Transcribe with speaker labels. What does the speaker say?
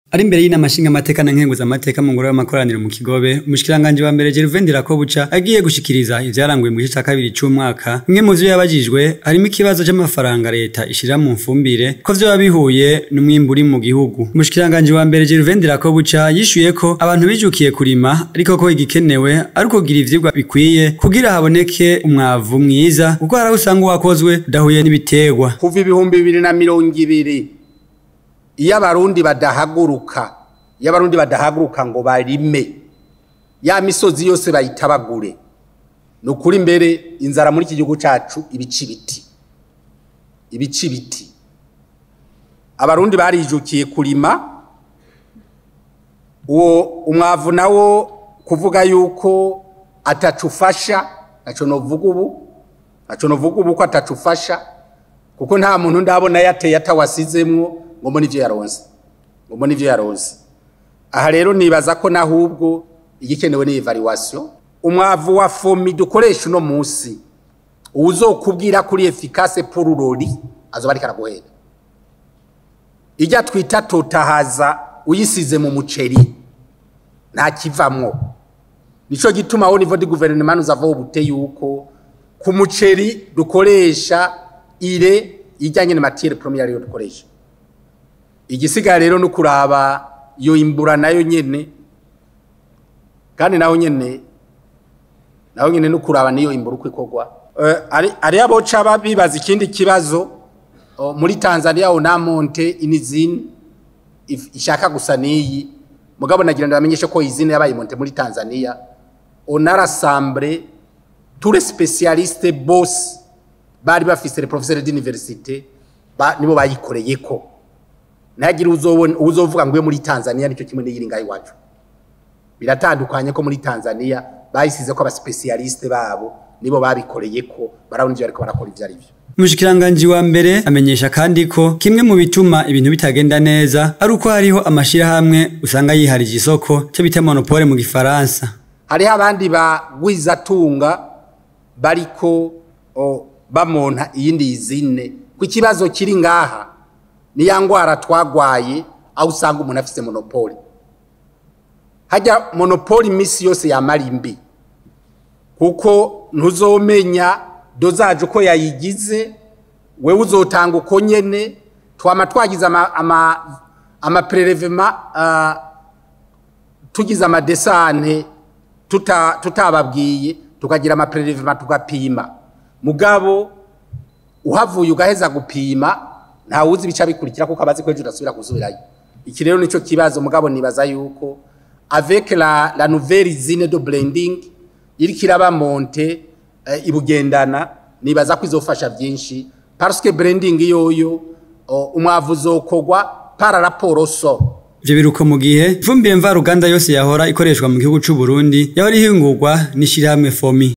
Speaker 1: ari imbere y'inama nshingamateka na nkenguzamateka mu ngoro y'amakoraniro mu kigobe umushikiranganji wa mbere Gervain Ndirakobuca agiye gushikiriza ivyaranguye mu gice ca kabiri c'umwaka bimwe mu vyo yabajijwe harimo ikibazo c'amafaranga leta ishira mu mfumbire ko vyoba bihuye n'umwimbu uri mu gihugu umushikiranganji wa mbere Gervain Ndirakobuca yishuye ko abantu bijukiye kurima ariko ko igikenewe ari ukugira ivyigwa bikwiye kugira haboneke umwavu mwiza kuko hari aho usanga uwakozwe udahuye n'ibiterwa
Speaker 2: kuva ibihumbi bibiri na mirongo ibiri iyo abarundi badahaguruka iyo abarundi badahaguruka ngo barime ya misozi yose bayitabagure ni ukuri imbere inzara muri iki gihugu cyacu ibica ibiti ibica ibiti abarundi barijukiye kurima uwo umwavu nawo kuvuga yuko atacu ufasha ntacyo novuga ubu ntacyo novuga ubu ko atacu ufasha kuko nta muntu ndabona yateye atawasizemwo ngo mbone ivyo yaronse ngo mbone ivyo yaronse aha rero nibaza ko nahubwo igikenewe ni evaluation umwavu wa fomi dukoresha uno munsi uzokubwira kuri efficace pour urori azoba ariko araguhera ijya twita totahaza uyisize mu muceri nta kivamwo nico gituma au niveau du gouvernement nous avons ubute yuko ku muceri dukoresha ire ijyanye na matière première ariyo dukoresha igisigaye rero no kuraba iyo imbura nayo nyene kandi naho nyene naho nyene no kuraba niyo imbura uko ikorwa ari ari aboca babibaza ikindi kibazo muri Tanzania onamonte inizine ishaka gusa niyi mugabo nagira ndamenyeshe ko izine yabaye monte muri Tanzania on a rassemblé tous les spécialistes boss bari bafise les professeurs d'université ba nibo bayikoreye ko ntagire uzobona uzovuga ngo muri Tanzania nicyo kimwe n'iyiri ngayi wacu biratandukanye ko muri Tanzania bayisize ko aba specialiste babo nibo babikoreye ko barabona ivyo ariko barakora ivyo ari byo
Speaker 1: Umushikiranganji wa mbere amenyesha kandi ko kimwe mu bituma ibintu bitagenda neza ari uko hariho amashirahamwe usanga yiharije isoko cyo bita monopole mu gifaransa
Speaker 2: hariho abandi bagwizatunga bariko bamonta iyindi izine ku kibazo kiri ngaha ni ya ngwara twagwaye aho usanga umuntu afise monopole hajya monopole iminsi yose yamara imbi kuko ntuzomenya dozaje uko yayigize wewe uzotanga uko nyene twama twagize amaprelevema tugize amadesante tutababwiye tukagira amaprelevema tugapima mugabo uhavuye ugaheza gupima ntawuzi ibica bikurikira kuko abazi ko ejo udasubira gusubirayo iki rero nico kibazo mugabo nibaza yuko avec la, la nouvelle usine de blending iriko iraba monte uh, ibugendana nibaza ko izofasha byinshi parce que blending yoyo uh, umwavu uzokogwa para raporo so
Speaker 1: Ivyo biruko mu gihe ifumbire mvaruganda yose yahora ikoreshwa mu gihugu c'u Burundi yahora ihingurwa n'ishirahamwe FOMI